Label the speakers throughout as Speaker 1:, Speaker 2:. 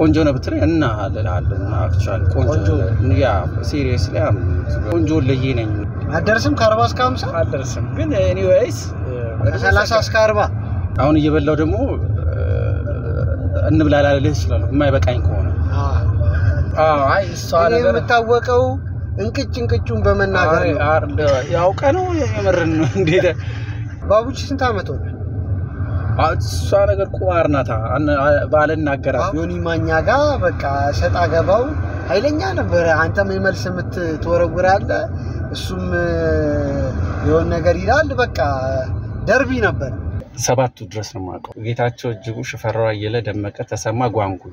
Speaker 1: ቆንጆ ነው ብትለኝ እና እልሃለሁ። እና አክቹዋሊ ቆንጆ
Speaker 2: ቆንጆ።
Speaker 1: ያ ሲሪየስ ላይ ቆንጆ ለዬ ነኝ።
Speaker 2: አደርስም ከአርባ እስከ ሀምሳ
Speaker 3: አልደርስም ግን ኤኒዌይስ
Speaker 2: ከሰላሳ እስከ አርባ
Speaker 1: አሁን እየበላው ደግሞ እንብላ ላልልህ እችላለሁ የማይበቃኝ ከሆነ
Speaker 3: አይ እሷ
Speaker 2: እኔ
Speaker 3: ነገር
Speaker 2: የምታወቀው እንቅጭ እንቅጩን በመናገር
Speaker 3: አይ፣
Speaker 2: ነው።
Speaker 3: አር-
Speaker 1: ያውቀ ነው የምርን ነው እንዴት
Speaker 2: ባቡቺ ስንት ዓመት ሆነ?
Speaker 1: እሷ ነገር ቁማር ናታ ባልናገራት
Speaker 2: ዮኒ ማኛ ጋር በቃ ሰጣ ገባው ኃይለኛ ነበረ። አንተም የመልስ ምት ትወረውራለህ፣ እሱም የሆነ ነገር ይላል። በቃ ደርቢ ነበር።
Speaker 1: ሰባቱ ድረስ ነው የማውቀው። ጌታቸው እጅጉ፣ ሽፈራው አየለ፣ ደመቀ ተሰማ፣ ጓንጉ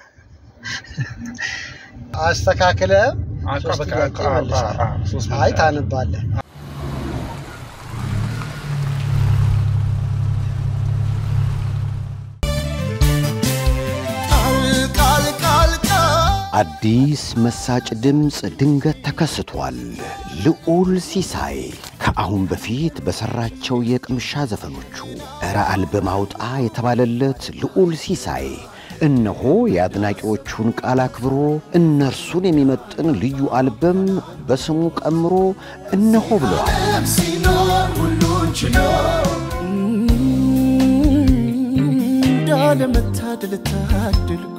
Speaker 2: አስተካክለ
Speaker 1: አቋ
Speaker 2: ሶስት
Speaker 1: በቃ
Speaker 2: ጥያቄ
Speaker 1: አቋ-
Speaker 2: መልሰሃል።
Speaker 1: አቋ- አቋ- ሶስት
Speaker 2: አይ
Speaker 1: መልሰሃል።
Speaker 2: ታነባለህ።
Speaker 4: አዲስ መሳጭ ድምፅ ድንገት ተከስቷል። ልዑል ሲሳይ ከአሁን በፊት በሠራቸው የቅምሻ ዘፈኖቹ እረ አልበም አውጣ የተባለለት ልዑል ሲሳይ እነሆ የአድናቂዎቹን ቃል አክብሮ እነርሱን የሚመጥን ልዩ አልበም በስሙ ቀምሮ እነሆ ብለዋል።
Speaker 5: እንዳለመታደል ታደልኩ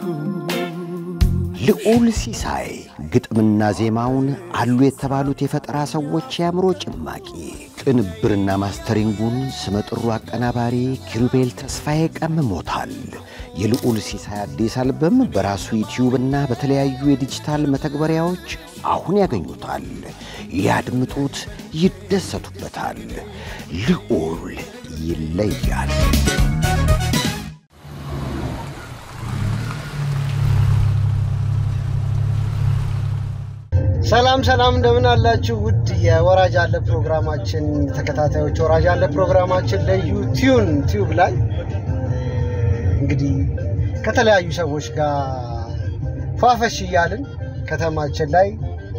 Speaker 4: ልዑል ሲሳይ ግጥምና ዜማውን አሉ የተባሉት የፈጠራ ሰዎች የአእምሮ ጭማቂ፣ ቅንብርና ማስተሪንጉን ስመጥሩ አቀናባሪ ኪሩቤል ተስፋዬ ቀምሞታል። የልዑል ሲሳይ አዲስ አልበም በራሱ ዩቲዩብና በተለያዩ የዲጂታል መተግበሪያዎች አሁን ያገኙታል። ያድምጡት፣ ይደሰቱበታል። ልዑል ይለያል።
Speaker 2: ሰላም ሰላም፣ እንደምን አላችሁ ውድ የወራጅ አለ ፕሮግራማችን ተከታታዮች። ወራጅ አለ ፕሮግራማችን ለዩቲዩን ቲዩብ ላይ እንግዲህ ከተለያዩ ሰዎች ጋር ፏፈሽ እያልን ከተማችን ላይ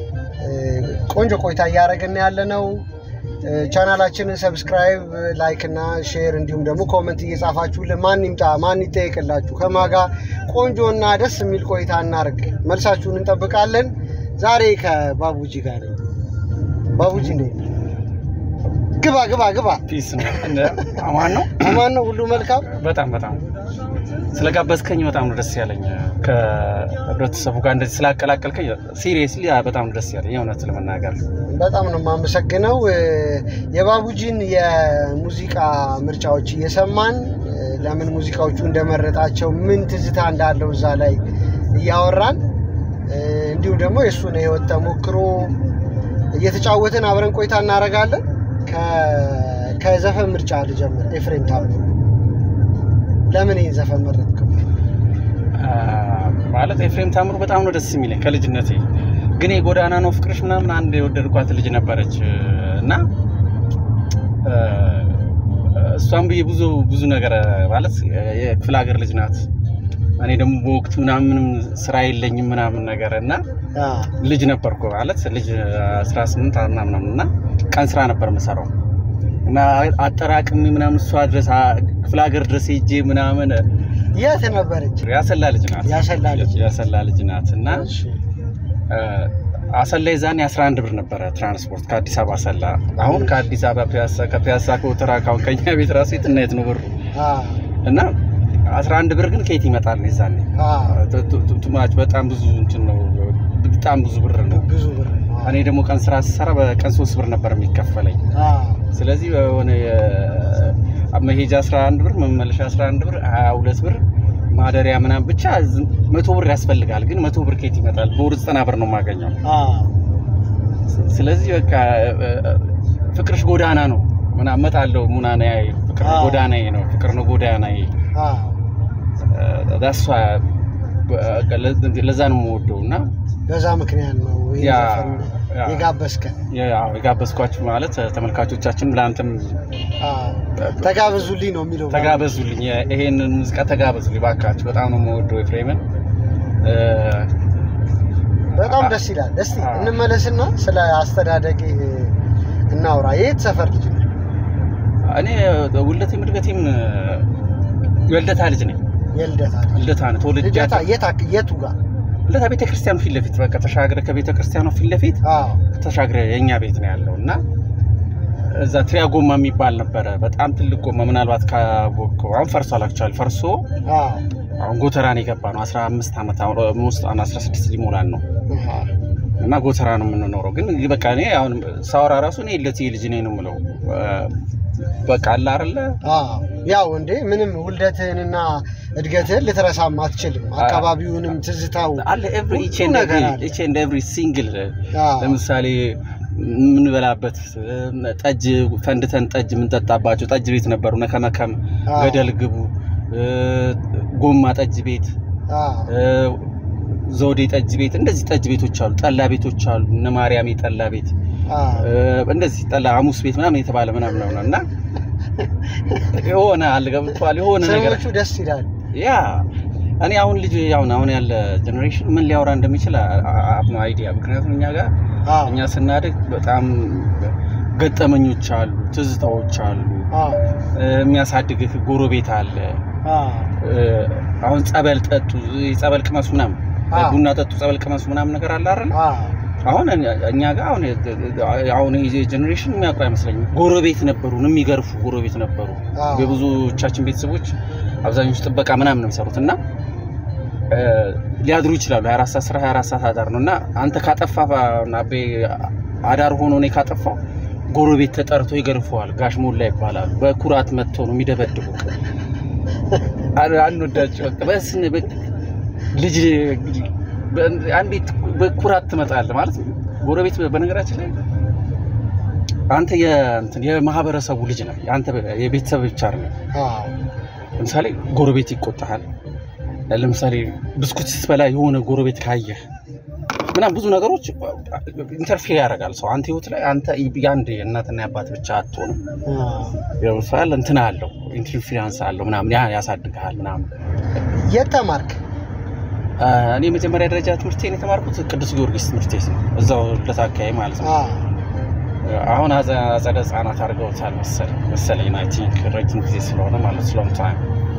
Speaker 2: ቆንጆ ቆይታ እያደረግን ያለ ነው። ቻናላችንን ሰብስክራይብ፣ ላይክ እና ሼር እንዲሁም ደግሞ ኮመንት እየጻፋችሁልን ማን ይምጣ ማን ይጠየቅላችሁ ከማጋ ቆንጆ እና ደስ የሚል ቆይታ እናርግ። መልሳችሁን እንጠብቃለን። ዛሬ ከባቡጂ ጋር ነኝ። ባቡጂ እንዴት ነህ? ግባ ግባ ግባ።
Speaker 1: ፒስ ነው እንደ- አማን ነው።
Speaker 2: አማን ነው? ሁሉ መልካም?
Speaker 1: በጣም በጣም ስለጋበዝከኝ በጣም ነው ደስ ያለኝ። ከህብረተሰቡ ጋር እንደዚህ ስላቀላቀልከኝ ሲሪየስሊ በጣም ነው ደስ ያለኝ የእውነት ለመናገር
Speaker 2: በጣም ነው የማመሰግነው። የባቡጂን የሙዚቃ ምርጫዎች እየሰማን ለምን ሙዚቃዎቹ እንደመረጣቸው ምን ትዝታ እንዳለው እዛ ላይ እያወራን እንዲሁም ደግሞ የእሱን የህይወት ተሞክሮ እየተጫወትን አብረን ቆይታ እናደርጋለን። ከ- ከዘፈን ምርጫ ልጀምር። ኤፍሬም ታምሩ ለምን ይህን ዘፈን መረጥከው?
Speaker 1: አ፣ ማለት ኤፍሬም ታምሩ በጣም ነው ደስ የሚለኝ ከልጅነቴ። ግን የጎዳና ነው ፍቅርሽ ምናምን አንድ የወደድኳት ልጅ ነበረች እና አ፣ እሷም ብዬ ብዙ ብዙ ነገር ማለት የክፍለ ሀገር ልጅ ናት። እኔ ደግሞ በወቅቱ ምናምን ምንም ስራ የለኝም ምናምን ነገር እና
Speaker 2: አ፣
Speaker 1: ልጅ ነበርኩ ማለት ልጅ 18 ምናምን እና ቀን ስራ ነበር የምሰራው እና አጠራቅሚ ምናምን እሷ ድረስ አ- ክፍለ ሀገር ድረስ ሄጄ ምናምን
Speaker 2: የት ነበረች?
Speaker 1: ያሰላ ልጅ ናት
Speaker 2: ያሰላ ልጅ።
Speaker 1: ያሰላ ልጅ ናት እና
Speaker 2: እሺ።
Speaker 1: አ፣ አሰላ የዛኔ 11 ብር ነበረ ትራንስፖርት ከአዲስ አበባ አሰላ። አሁን ከአዲስ አበባ ፒያሳ ከፒያሳ ከወተራ ካሁን ከኛ ቤት ራሱ የትና የት ነው ብሩ
Speaker 2: አ፣
Speaker 1: እና 11 ብር ግን ከየት ይመጣል የዛኔ
Speaker 2: አ፣
Speaker 1: ቱ- ቱ- ቱ- ቱማች በጣም ብዙ እንትን ነው በጣም ብዙ ብር ነው
Speaker 2: ብዙ ብር አ፣
Speaker 1: እኔ ደግሞ ቀን ስራ ስሰራ በቀን ሶስት ብር ነበር የሚከፈለኝ።
Speaker 2: አ፣
Speaker 1: ስለዚህ የሆነ የ- መሄጃ 11 ብር መመለሻ 11 ብር 22 ብር ማደሪያ ምናምን ብቻ ዝም- መቶ ብር ያስፈልጋል። ግን መቶ ብር ከየት ይመጣል? በወር ዘጠና ብር ነው የማገኘው።
Speaker 2: አ፣
Speaker 1: ስለዚህ በቃ እ- ፍቅርሽ ጎዳና ነው ምናምን እመጣለሁ ሙናና ፍቅር
Speaker 2: አዎ።
Speaker 1: ጎዳናዬ ነው ፍቅር ነው ጎዳናዬ
Speaker 2: አ፣
Speaker 1: ዳሷ ለዛ ነው የምወደው እና
Speaker 2: በዛ ምክንያት ነው ይህን
Speaker 1: ያ-
Speaker 2: ዘፈን
Speaker 1: ያ።
Speaker 2: የጋበዝከን።
Speaker 1: ያው የጋበዝኳችሁ ማለት ተመልካቾቻችን ለአንተም
Speaker 2: አ፣ ተጋበዙልኝ ነው የሚለው
Speaker 1: ተጋበዙልኝ፣ ይሄንን ሙዚቃ ተጋበዙልኝ ባካችሁ። በጣም ነው የምወደው ኤፍሬምን። እ፣
Speaker 2: በጣም ደስ ይላል። እስቲ
Speaker 1: አ።
Speaker 2: እንመለስና ስለ አስተዳደግ እናውራ። የት ሰፈር ልጅ ነው?
Speaker 1: እኔ ውልደቴም እድገቴም የልደታ ልጅ ነኝ።
Speaker 2: የልደታ
Speaker 1: ልደታ ነው ተወልጄ
Speaker 2: ልደታ የት አክ- የቱ ጋር?
Speaker 1: ልደታ ቤተ ክርስቲያኑ ፊት ለፊት በቃ ተሻግረ ከቤተ ክርስቲያኑ ፊት ለፊት
Speaker 2: አዎ
Speaker 1: ተሻግረ የእኛ ቤት ነው ያለው እና እዛ ትሪያ ጎማ የሚባል ነበረ። በጣም ትልቅ ጎማ ምናልባት ካወቅከው አሁን ፈርሷል። አክቹዋሊ ፈርሶ
Speaker 2: አዎ
Speaker 1: አሁን ጎተራን የገባ ነው 15 ዓመት አሁን ውስጥ 16 ሊሞላን ነው
Speaker 2: አሃ።
Speaker 1: እና ጎተራ ነው የምንኖረው። ግን በቃ እኔ አሁን ሳወራ ራሱ እኔ ለዚህ ልጅ ነኝ ነው የምለው። በቃ አለ አይደለ
Speaker 2: አዎ ያው እንዴ ምንም ውልደትህንና እድገትህን ልትረሳም አትችልም። አካባቢውንም ትዝታው
Speaker 1: አለ ኤቭሪ
Speaker 2: ሁሉ
Speaker 1: ኢች ኤንድ
Speaker 2: ነገር
Speaker 1: ኤቭሪ
Speaker 2: አለ።
Speaker 1: ኢች ኤንድ ኤቭሪ ሲንግል
Speaker 2: አዎ
Speaker 1: ለምሳሌ የምንበላበት ጠጅ ፈንድተን ጠጅ የምንጠጣባቸው ጠጅ ቤት ነበሩ። ነከመከም፣
Speaker 2: አዎ።
Speaker 1: ገደል ግቡ፣ እ፣ ጎማ ጠጅ ቤት፣
Speaker 2: አዎ
Speaker 1: እ፣ ዘውዴ ጠጅ ቤት፣ እንደዚህ ጠጅ ቤቶች አሉ። ጠላ ቤቶች አሉ። እነ ማርያሜ ጠላ ቤት፣
Speaker 2: አዎ
Speaker 1: እ፣ እንደዚህ ጠላ ሐሙስ ቤት ምናምን የተባለ ምናምን ነው እና የሆነ አልገብቷል የሆነ ነገር
Speaker 2: ሰዎቹ ደስ ይላል።
Speaker 1: ያ እኔ አሁን ልጅ አሁን አሁን ያለ ጀኔሬሽን ምን ሊያወራ እንደሚችል አብኖ አይዲያ። ምክንያቱም እኛ ጋር
Speaker 2: አዎ
Speaker 1: እኛ ስናድግ በጣም ገጠመኞች አሉ፣ ትዝታዎች አሉ፣
Speaker 2: አዎ
Speaker 1: እ፣ የሚያሳድግህ ጎረቤት አለ።
Speaker 2: አዎ
Speaker 1: እ፣ አሁን ጸበል ጠጡ፣ ጸበል ቅመሱ ምናምን፣
Speaker 2: አዎ።
Speaker 1: ቡና ጠጡ፣ ጸበል ቅመሱ ምናምን ነገር አለ አይደል?
Speaker 2: አዎ
Speaker 1: አሁን እኛ- እኛ ጋር አሁን አሁን ይሄ ጀኔሬሽን የሚያውቁ አይመስለኝም። ጎረቤት ነበሩን፣ የሚገርፉ ጎረቤት ነበሩ።
Speaker 2: አዎ።
Speaker 1: የብዙዎቻችን ቤተሰቦች አብዛኞቹ ጥበቃ ምናምን ነው የሚሰሩት እና እ፣ ሊያድሩ ይችላሉ። 24 ሰዓት ስራ 24 ሰዓት አዳር ነው እና አንተ ካጠፋ አቤ አዳር ሆኖ እኔ ካጠፋው ጎረቤት ተጠርቶ ይገርፈዋል። ጋሽ ሞላ ይባላሉ። በኩራት መጥተው ነው የሚደበድቡ። አንወዳቸው በቃ በስን በ- ልጅ በ- አንዲት በኩራት ትመጣለህ ማለት ነው። ጎረቤት በነገራችን ላይ አንተ የእንትን የማህበረሰቡ ልጅ ነህ። አንተ የቤተሰብ ብቻ አይደለም።
Speaker 2: አዎ
Speaker 1: ለምሳሌ ጎረቤት ይቆጣሃል። ለምሳሌ ብስኩት ስትበላ የሆነ ጎረቤት ካየህ ምናምን ብዙ ነገሮች ኢንተርፌር ያደርጋል ሰው አንተ ህይወት ላይ አንተ የአንድ የእናትና የአባት ብቻ አትሆንም።
Speaker 2: አዎ
Speaker 1: ይወፋል እንትን አለው ኢንፍሉዌንስ አለው ምናምን ያ ያሳድግሃል ምናምን።
Speaker 2: የት ተማርክ?
Speaker 1: አ፣ እኔ የመጀመሪያ ደረጃ ትምህርቴን የተማርኩት ቅዱስ ጊዮርጊስ ትምህርት ቤት ነው፣ እዛው ልደታ አካባቢ ማለት ነው።
Speaker 2: አዎ
Speaker 1: አሁን አጸ- አጸደ ህጻናት አድርገውታል መሰለኝ መሰለኝ አይ ቲንክ ረጅም ጊዜ ስለሆነ ማለት ሎንግ ታይም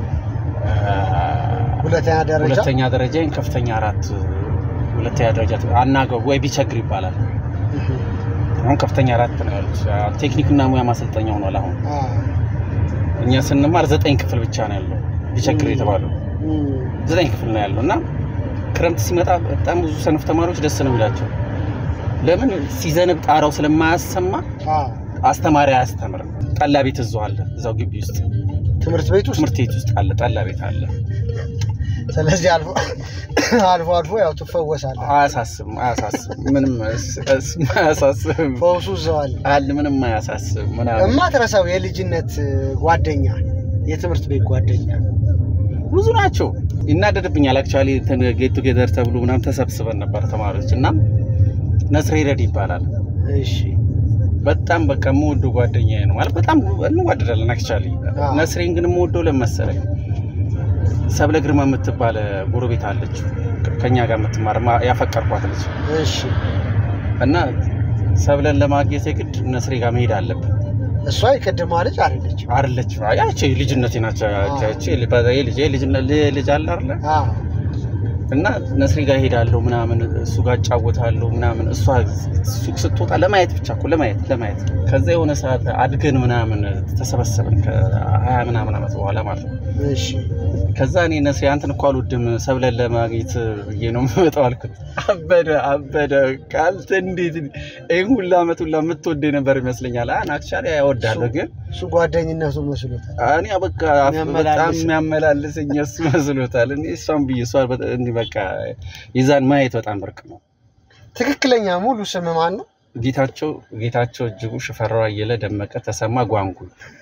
Speaker 2: ሁለተኛ ደረጃ
Speaker 1: ሁለተኛ ደረጃ ከፍተኛ አራት ሁለተኛ ደረጃ አናገው ወይ ቢቸግር ይባላል።
Speaker 2: እህ፣
Speaker 1: አሁን ከፍተኛ አራት ነው ያሉት። ቴክኒክና ሙያ ማሰልጠኛ ሆኗል። አሁን
Speaker 2: አዎ
Speaker 1: እኛ ስንማር ዘጠኝ ክፍል ብቻ ነው ያለው ቢቸግር የተባለው
Speaker 2: እም፣
Speaker 1: ዘጠኝ ክፍል ነው ያለው እና ክረምት ሲመጣ በጣም ብዙ ሰነፍ ተማሪዎች ደስ ነው የሚላቸው። ለምን ሲዘንብ ጣራው ስለማያሰማ
Speaker 2: አዎ
Speaker 1: አስተማሪ አያስተምርም። ጠላ ቤት እዛው አለ፣ እዛው ግቢ ውስጥ
Speaker 2: ትምህርት ቤት ውስጥ
Speaker 1: ትምህርት ቤት ውስጥ አለ፣ ጠላ ቤት አለ።
Speaker 2: ስለዚህ አልፎ አልፎ አልፎ ያው ትፈወሳለህ።
Speaker 1: አያሳስብም፣ አያሳስብም፣ ምንም እስ- እስ- አያሳስብም
Speaker 2: ፈውሱ እዛው አለ።
Speaker 1: አለ፣ ምንም አያሳስብ ምናምን
Speaker 2: እማትረሳው የልጅነት ጓደኛ የትምህርት ቤት ጓደኛ
Speaker 1: ብዙ ናቸው። ይናደድብኛል። አክቹዋሊ ጌት ቱጌዘር ተብሎ ምናምን ተሰብስበን ነበር ተማሪዎች እና ነስሬ ረድ ይባላል።
Speaker 2: እሺ
Speaker 1: በጣም በቃ የምወደው ጓደኛዬ ነው ማለት በጣም እንዋደዳለን። አክቹዋሊ
Speaker 2: አዎ።
Speaker 1: ነስሬን ግን የምወደው ለምን መሰለኝ ሰብለ ግርማ የምትባል ጎረቤት አለች ከኛ ጋር የምትማር ማ- ያፈቀርኳት ልጅ
Speaker 2: እሺ
Speaker 1: እና ሰብለን ለማግኘት የግድ ነስሬ ጋር መሄድ አለብን።
Speaker 2: እሷ የቅድማ ልጅ አይደለች።
Speaker 1: አይደለች ያቺ ልጅነቴ ናቸው። ያቺ ልጅ ልጅ አለ አይደለ
Speaker 2: አዎ
Speaker 1: እና ነስሪ ጋር ሄዳለሁ ምናምን እሱ ጋር እጫወታለሁ ምናምን እሷ ሱቅ ስትወጣ ለማየት ብቻ እኮ ለማየት ለማየት ከዛ የሆነ ሰዓት አድገን ምናምን ተሰበሰብን ከሀያ ምናምን ዓመት በኋላ ማለት ነው።
Speaker 2: እሺ
Speaker 1: ከዛ እኔ ነስሪ አንተን እኮ አልወድም ሰብለን ለማግኘት ብዬ ነው የምመጣው አልኩት። አበደ አበደ ካልተ እንዴት ይህን ሁላ ዓመት ሁላ የምትወደኝ ነበር ይመስለኛል። አን አክቹዋሊ ያወዳለሁ ግን
Speaker 2: እሱ ጓደኝነቱ መስሎታል።
Speaker 1: እኔ በቃ በጣም
Speaker 2: የሚያመላልስ-
Speaker 1: የሚያመላልሰኝ እሱ መስሎታል። እኔ እሷን ብዬ እሷ በጣም እንዲህ በቃ የዛን ማየት በጣም ብርቅ ነው።
Speaker 2: ትክክለኛ ሙሉ ስም ማን ነው?
Speaker 1: ጌታቸው ጌታቸው እጅጉ፣ ሽፈራው አየለ፣ ደመቀ ተሰማ፣ ጓንጉ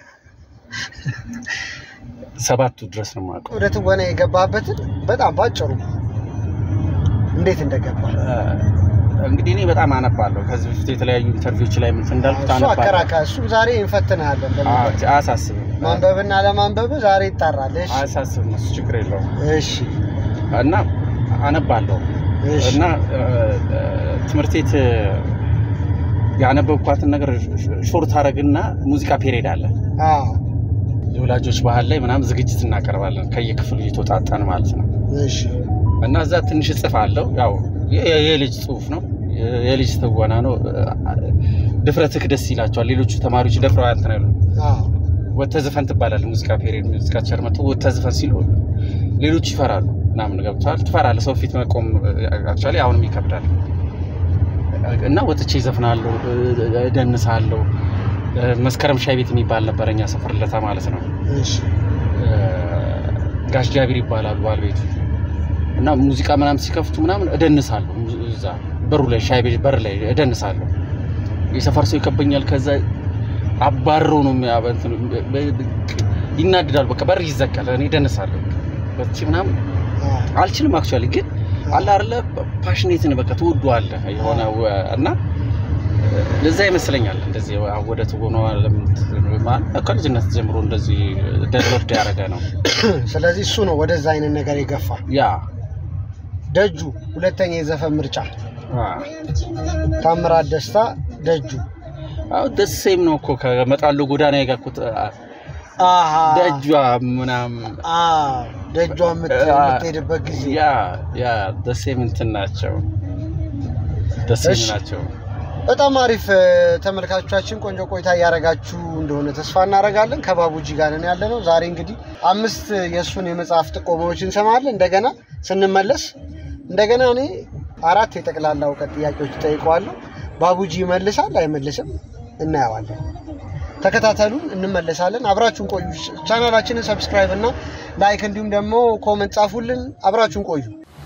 Speaker 1: ሰባቱ ድረስ ነው የማውቀው።
Speaker 2: ወደ ትወና የገባበትን በጣም ባጭሩ እንዴት እንደገባ
Speaker 1: እንግዲህ እኔ በጣም አነባለሁ። ከዚህ በፊት የተለያዩ ኢንተርቪዎች ላይ ምን እንዳልኩት
Speaker 2: እሱ
Speaker 1: አነባለሁ።
Speaker 2: አከራካ እሱም ዛሬ እንፈትናለን።
Speaker 1: አዎ፣ አያሳስብም
Speaker 2: ማንበብና ለማንበብ ዛሬ ይጣራል። እሺ
Speaker 1: አያሳስብም፣ እሱ ችግር የለውም
Speaker 2: እሺ
Speaker 1: እና አነባለሁ
Speaker 2: እሺ
Speaker 1: እና እ፣ እ፣ ትምህርት ቤት እ፣ ያነበብኳትን ነገር ሾርት አረግና ሙዚቃ ፔሬድ አለ።
Speaker 2: አዎ
Speaker 1: የወላጆች ባህል ላይ ምናምን ዝግጅት እናቀርባለን ከየክፍሉ እየተወጣጣን ማለት ነው።
Speaker 2: እሺ
Speaker 1: እና እዛ ትንሽ እጽፍ አለው ያው የ- የ- የልጅ ጽሁፍ ነው የ- የልጅ ትወና ነው። ድፍረትህ ደስ ይላቸዋል ሌሎቹ ተማሪዎች ደፍረው እንትን አይሉም።
Speaker 2: አዎ
Speaker 1: ወጥተህ ዝፈን ትባላለህ። ሙዚቃ ፔሪድ ሙዚቃ ቲቸር መጥቶ ወጥተህ ዝፈን ሲሉ ሌሎቹ ይፈራሉ ምናምን ገብቶሃል። ትፈራለህ። ሰው ፊት መቆም አክቹዋሊ አሁንም ይከብዳል። እና ወጥቼ ይዘፍናለሁ፣ እደንሳለሁ። መስከረም ሻይ ቤት የሚባል ነበር እኛ ሰፈር ለታ ማለት ነው።
Speaker 2: እሺ
Speaker 1: ጋሽ ጃቢር ይባላሉ ባለቤቱ እና ሙዚቃ ምናምን ሲከፍቱ ምናምን እደንሳለሁ። እዛ በሩ ላይ ሻይ ቤት በር ላይ እደንሳለሁ። የሰፈር ሰው ይከበኛል። ከዛ አባረው ነው የሚያ- እንትን ይናድዳሉ። በቃ በር ይዘጋል። እኔ እደንሳለሁ በቺ ምናምን
Speaker 2: አዎ
Speaker 1: አልችልም። አክቹዋሊ ግን አለ አይደለ ፓሽኔትን በቃ ትወደዋለህ የሆነ ወ- እና ለዛ ይመስለኛል እንደዚህ ወደ ትወና ከልጅነት ጀምሮ እንደዚህ ደቨሎፕድ ያደረገ ነው
Speaker 2: ስለዚህ እሱ ነው ወደዛ አይነት ነገር የገፋ
Speaker 1: ያ
Speaker 2: ደጁ ሁለተኛ የዘፈን ምርጫ
Speaker 1: አ።
Speaker 2: ታምራት ደስታ ደጁ
Speaker 1: አዎ ደስ ሴም ነው እኮ ከመጣሉ ጎዳና የጋኩት
Speaker 2: አሃ
Speaker 1: ደጇ ምናምን
Speaker 2: አዎ ደጇ የምት-
Speaker 1: አ-
Speaker 2: የምትሄድበት ጊዜ
Speaker 1: ያ ያ ደሴም እንትን ናቸው ደሴም
Speaker 2: እሺ።
Speaker 1: ናቸው።
Speaker 2: በጣም አሪፍ እ፣ ተመልካቾቻችን ቆንጆ ቆይታ እያደረጋችሁ እንደሆነ ተስፋ እናደርጋለን። ከባቡጂ ጋር ነን ያለ ነው። ዛሬ እንግዲህ አምስት የእሱን የመጽሐፍ ጥቆማዎች እንሰማለን። እንደገና ስንመለስ እንደገና እኔ አራት የጠቅላላ እውቀት ጥያቄዎች ጠይቀዋለሁ። ባቡጂ ይመልሳል አይመልስም እናየዋለን። ተከታተሉን፣ እንመለሳለን። አብራችሁን ቆዩ። ቻናላችንን ሰብስክራይብ እና ላይክ እንዲሁም ደግሞ ኮመንት ጻፉልን። አብራችሁን ቆዩ።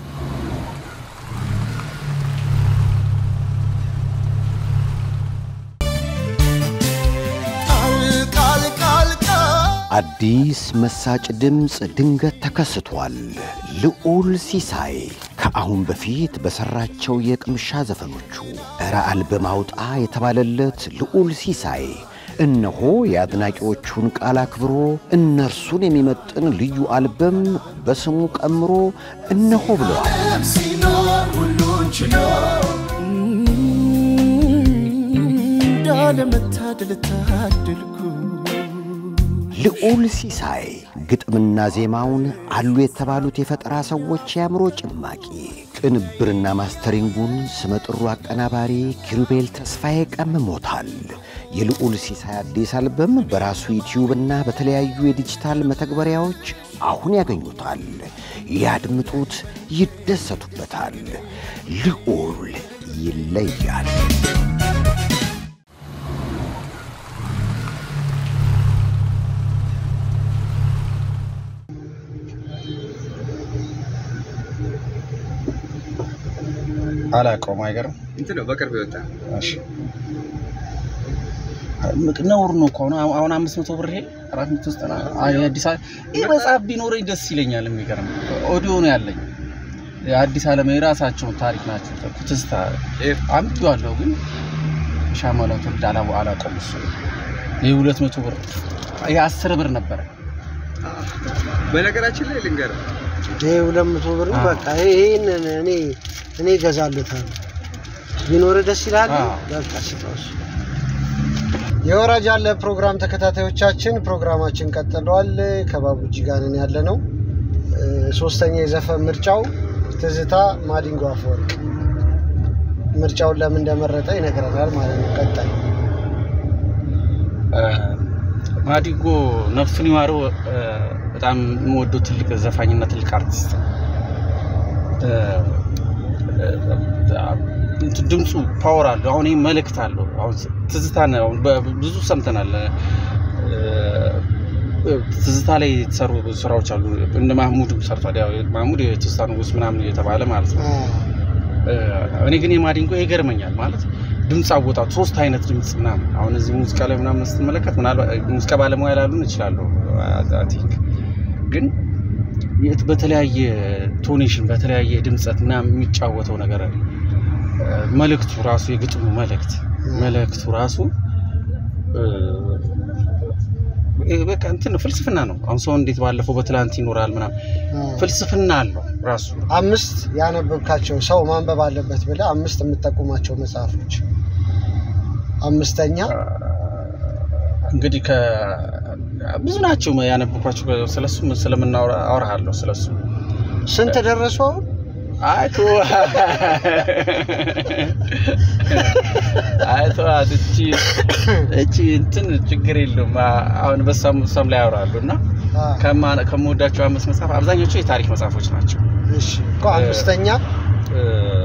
Speaker 5: ቃል ቃል ቃል
Speaker 4: አዲስ መሳጭ ድምፅ ድንገት ተከስቷል። ልዑል ሲሳይ ከአሁን በፊት በሠራቸው የቅምሻ ዘፈኖቹ እረ አልበም አውጣ የተባለለት ልዑል ሲሳይ እነሆ የአድናቂዎቹን ቃል አክብሮ እነርሱን የሚመጥን ልዩ አልበም በስሙ ቀምሮ እነሆ ብለዋል።
Speaker 5: ሲኖር ሁሉን ችሎ እንዳለመታደል ታደልኩ
Speaker 4: ልዑል ሲሳይ ግጥምና ዜማውን አሉ የተባሉት የፈጠራ ሰዎች የአእምሮ ጭማቂ ቅንብርና ማስተሪንጉን ስመጥሩ አቀናባሪ ኪሩቤል ተስፋዬ ቀምሞታል። የልዑል ሲሳይ አዲስ አልበም በራሱ ዩቲዩብና በተለያዩ የዲጂታል መተግበሪያዎች አሁን ያገኙታል። ያድምጡት፣ ይደሰቱበታል። ልዑል ይለያል።
Speaker 1: አላውቀውም። አይገርም
Speaker 3: እንትን ነው በቅርብ የወጣ
Speaker 1: እሺ ነውር ነው እኮ አሁን አሁን አምስት መቶ ብር ይሄ አራት መቶ ዘጠና አዲስ አበባ ይህ መጽሐፍ ቢኖረኝ ደስ ይለኛል። የሚገርም ኦዲዮ ነው ያለኝ የአዲስ ዓለም የራሳቸውን ታሪክ ናቸው። ትዝታ አምጥቼዋለሁ ግን ሻማላው ትውልድ አላ አላውቀውም። እሱ ይህ ሁለት መቶ ብር ይህ አስር ብር ነበረ።
Speaker 3: በነገራችን ላይ ልንገርህ
Speaker 2: ይሄ ሁለት መቶ ብር ነው።
Speaker 1: አዎ።
Speaker 2: በቃ ይሄንን እኔ እኔ እገዛለታለሁ። ቢኖር ደስ ይላል።
Speaker 1: አዎ።
Speaker 2: በቃ ስጠው እሱ። የወራጅ ያለ ፕሮግራም ተከታታዮቻችን ፕሮግራማችን ቀጥሏል። ከባቡጂ ጋር ነን ያለ ነው። እ፣ ሶስተኛ የዘፈን ምርጫው ትዝታ ማዲንጎ አፈወርቅ ምርጫውን ለምን እንደመረጠ ይነግረናል ማለት ነው። ቀጣይ
Speaker 1: ማዲጎ ነፍሱን ይማረው እ፣ በጣም የምወደው ትልቅ ዘፋኝና ትልቅ አርቲስት እ፣ እ፣ እንትን ድምፁ ፓወር አለው። አሁን ይህ መልእክት አለው። አሁን ትዝታ ነው። አሁን በ- ብዙ ሰምተናል። እ፣ ትዝታ ላይ የተሰሩ ብዙ ስራዎች አሉ። እንደ ማህሙድ ሰርቷል። ያው ማህሙድ የትዝታ ንጉስ ምናምን እየተባለ ማለት ነው።
Speaker 2: አዎ።
Speaker 1: እኔ ግን የማዲንጎ ይገርመኛል ማለት ድምፅ አወጣቱ ሶስት አይነት ድምፅ ምናምን አሁን እዚህ ሙዚቃ ላይ ምናምን ስትመለከት ምናልባት ሙዚቃ ባለሙያ ላሉን ይችላሉ ቲንክ ግን የት- በተለያየ ቶኔሽን በተለያየ ድምፀት ምናምን የሚጫወተው ነገር እ፣ መልእክቱ ራሱ የግጥሙ መልእክት መልእክቱ ራሱ እ፣ ይሄ በቃ እንትን ነው፣ ፍልስፍና ነው። አሁን ሰው እንዴት ባለፈው በትላንት ይኖራል ምናምን
Speaker 2: አዎ።
Speaker 1: ፍልስፍና አለው ራሱ
Speaker 2: አምስት ያነበብካቸው ሰው ማንበብ አለበት ብለህ አምስት የምጠቁማቸው መጽሐፎች። አምስተኛ
Speaker 1: እንግዲህ ከ ብዙ ናቸው ያነበብኳቸው ስለሱ ስለምናወራ አወራሃለሁ ስለሱ
Speaker 2: ስንት ደረሱ አሁን?
Speaker 1: አይቶ አይቶ እቺ እቺ እንትን ችግር የለውም አ- አሁን በሳም በሳም ላይ ያወራሉ እና
Speaker 2: አ፣
Speaker 1: ከማ- ከምወዳቸው አምስት መጽሐፍ አብዛኞቹ የታሪክ መጽሐፎች ናቸው
Speaker 2: እሺ እኮ አምስተኛ
Speaker 1: እ፣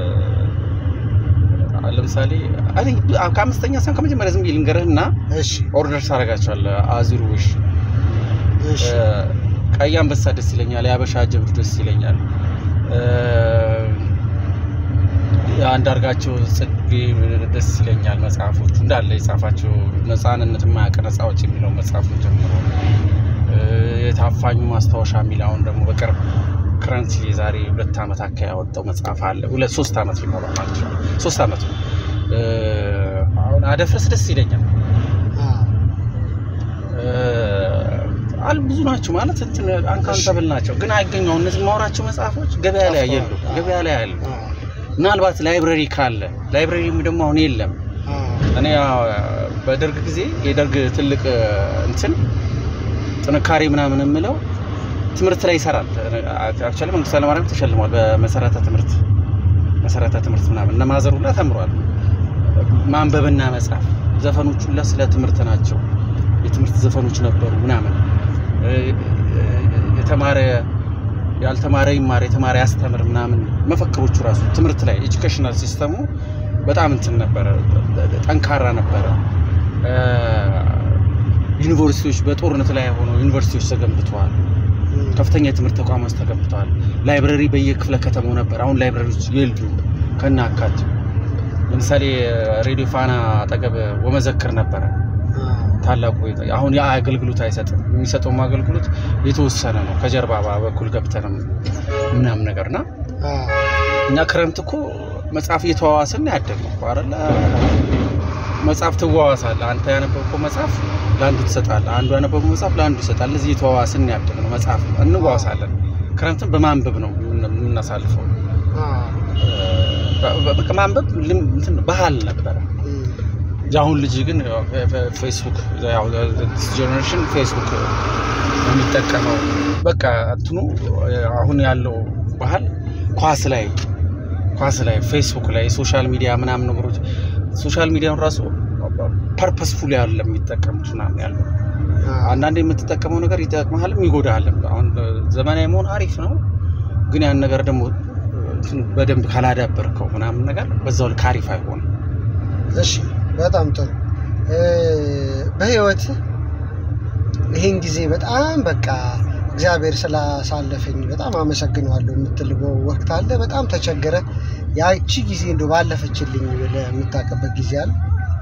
Speaker 1: ለምሳሌ አይ ቲንክ ከአምስተኛ ሳይሆን ከመጀመሪያ ዝም ብዬ ልንገርህና
Speaker 2: እሺ
Speaker 1: ኦርደር ታደርጋቸዋለህ አዙሩ ውሽ
Speaker 2: እሺ
Speaker 1: ቀይ አንበሳ ደስ ይለኛል የአበሻ ጀብዱ ደስ ይለኛል እ፣ አንዳርጋቸው ጽጌ ደስ ይለኛል መጽሐፎቹ እንዳለ የጻፋቸው ነፃንነት የማያውቅ ነፃ አውጪ የሚለው መጽሐፉን ጀምሮ እ፣ የታፋኙ ማስታወሻ የሚል አሁን ደግሞ በቅርብ ክረንት የዛሬ ሁለት ዓመት አካባቢ ያወጣው መጽሐፍ አለ ሁለት ሶስት ዓመት ሊሞላ ማለት ነው ሶስት ዓመት ነው እ፣ አሁን አደፍርስ ደስ ይለኛል
Speaker 2: አ፣
Speaker 1: አል ብዙ ናቸው ማለት እንትን አንካውንተብል ናቸው፣ ግን አይገኘው እነዚህ ማውራቸው መጽሐፎች ገበያ ላይ የሉ ገበያ ላይ ያሉ
Speaker 2: አ፣
Speaker 1: ምናልባት ላይብረሪ ካለ ላይብረሪ ደግሞ አሁን የለም።
Speaker 2: አ፣
Speaker 1: እኔ ያው በደርግ ጊዜ የደርግ ትልቅ እንትን ጥንካሬ ምናምን የምለው ትምህርት ላይ ይሰራል። አክቹዋሊ መንግስቱ ኃይለማርያም ተሸልሟል በመሰረተ ትምህርት መሰረተ ትምህርት ምናምን እነ ማዘር ሁላ ተምሯል። ማንበብና መጻፍ ዘፈኖች ሁላ ስለ ትምህርት ናቸው። የትምህርት ዘፈኖች ነበሩ ምናምን እ፣ እ፣ የተማረ ያልተማረ ይማር የተማረ ያስተምር ምናምን መፈክሮቹ ራሱ ትምህርት ላይ ኤጁኬሽናል ሲስተሙ በጣም እንትን ነበረ፣ ጠንካራ ነበረ። እ፣ ዩኒቨርሲቲዎች በጦርነት ላይ ሆነው ዩኒቨርሲቲዎች ተገንብተዋል። ከፍተኛ የትምህርት ተቋማት ተገንብተዋል። ላይብረሪ በየክፍለ ከተማው ነበር። አሁን ላይብረሪዎች የሉ ከና አካት ለምሳሌ ሬዲዮ ፋና አጠገብ ወመዘክር ነበረ
Speaker 2: አ፣
Speaker 1: ታላቁ ቤት- አሁን ያ አገልግሎት አይሰጥም። የሚሰጠውም አገልግሎት የተወሰነ ነው። ከጀርባ በኩል ገብተንም ምናምን ነገርና
Speaker 2: አ፣
Speaker 1: እኛ ክረምት እኮ መጽሐፍ እየተዋዋስን ያደግነው እኮ አይደለ? መጽሐፍ ትዋዋሳለህ። አንተ ያነበብከው መጽሐፍ ለአንዱ ትሰጣለህ፣ አንዱ ያነበበው መጽሐፍ ለአንዱ ይሰጣል። እዚህ እየተዋዋስን ያደግነው መጽሐፍ እንዋዋሳለን። ክረምትን በማንበብ ነው የምን- የምናሳልፈው።
Speaker 2: አ፣
Speaker 1: በ- በ- በቃ ማንበብ ልም- እንትን ባህል ነበረ።
Speaker 2: እም፣
Speaker 1: የአሁን ልጅ ግን ያው ፌ- ፌስቡክ ጀኔሬሽን ፌስቡክ የሚጠቀመው በቃ እንትኑ አሁን ያለው ባህል ኳስ ላይ ኳስ ላይ ፌስቡክ ላይ ሶሻል ሚዲያ ምናምን ነገሮች ሶሻል ሚዲያውን ራሱ ፐርፐስፉል ያለ የሚጠቀሙት ምናምን ያለው
Speaker 2: አ፣
Speaker 1: አንዳንድ የምትጠቀመው ነገር ይጠቅመሃልም ይጎዳሃልም። አሁን ዘመናዊ መሆን አሪፍ ነው፣ ግን ያን ነገር ደግሞ እንትን በደንብ ካላዳበርከው ምናምን ነገር በዛው ልክ አሪፍ አይሆንም።
Speaker 2: እሺ በጣም ጥሩ እ፣ በህይወት ይህን ጊዜ በጣም በቃ እግዚአብሔር ስላሳለፈኝ በጣም አመሰግነዋለሁ የምትልበው ወቅት አለ? በጣም ተቸገረ ያቺ ጊዜ እንደ ባለፈችልኝ ብለህ የምታውቅበት ጊዜ አለ?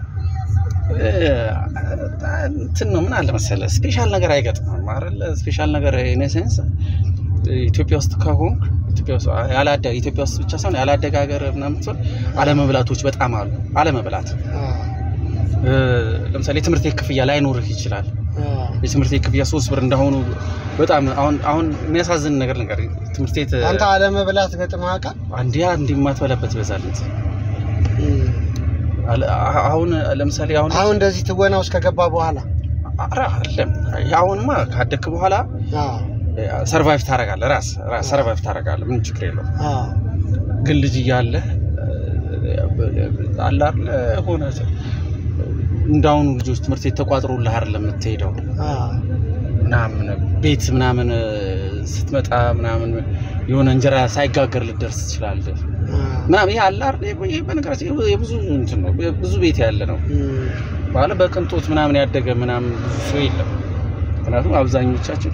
Speaker 1: እንትን ነው ምን አለ መሰለህ፣ ስፔሻል ነገር አይገጥምም አይደለ? ስፔሻል ነገር ኢነሴንስ ኢትዮጵያ ውስጥ ከሆንክ ኢትዮጵያ ውስጥ ያላደ ኢትዮጵያ ውስጥ ብቻ ሳይሆን ያላደገ ሀገር ምናምን ሲሆን አለመብላቶች በጣም አሉ። አለመብላት
Speaker 2: አ፣
Speaker 1: እ፣ ለምሳሌ የትምህርት ቤት ክፍያ ላይኖርህ ይችላል።
Speaker 2: አ፣
Speaker 1: የትምህርት ቤት ክፍያ ሶስት ብር እንደሆኑ በጣም አሁን አሁን የሚያሳዝን ነገር ነገር ትምህርት ቤት
Speaker 2: አንተ አለመብላት ገጥመህ ያውቃል?
Speaker 1: አንዴ አንድ የማትበላበት ይበዛለት
Speaker 2: እም፣
Speaker 1: አለ- አሁን ለምሳሌ አሁን
Speaker 2: አሁን እንደዚህ ትወና ውስጥ ከገባ በኋላ
Speaker 1: ኧረ አይደለም አሁንማ ካደግክ በኋላ
Speaker 2: አ፣
Speaker 1: ሰርቫይቭ ታደርጋለህ። ራስ ራስ ሰርቫይቭ ታደርጋለህ። ምንም ችግር የለውም።
Speaker 2: አ፣
Speaker 1: ግን ልጅ እያለ አለ አይደለ ሆነ እንዳሁኑ ልጆች ትምህርት ቤት ተቋጥሮልህ አይደለም የምትሄደው
Speaker 2: አ፣
Speaker 1: ምናምን ቤት ምናምን ስትመጣ ምናምን የሆነ እንጀራ ሳይጋገር ልደርስ ትችላለህ
Speaker 2: አ፣
Speaker 1: ምናምን ይሄ አለ አይደል? ይሄ በነገራችን ይሄ የብዙ እንትን ነው ብዙ ቤት ያለ ነው
Speaker 2: እም፣
Speaker 1: ባለ በቅንጦት ምናምን ያደገ ምናምን ብዙ ሰው የለም። ምክንያቱም አብዛኞቻችን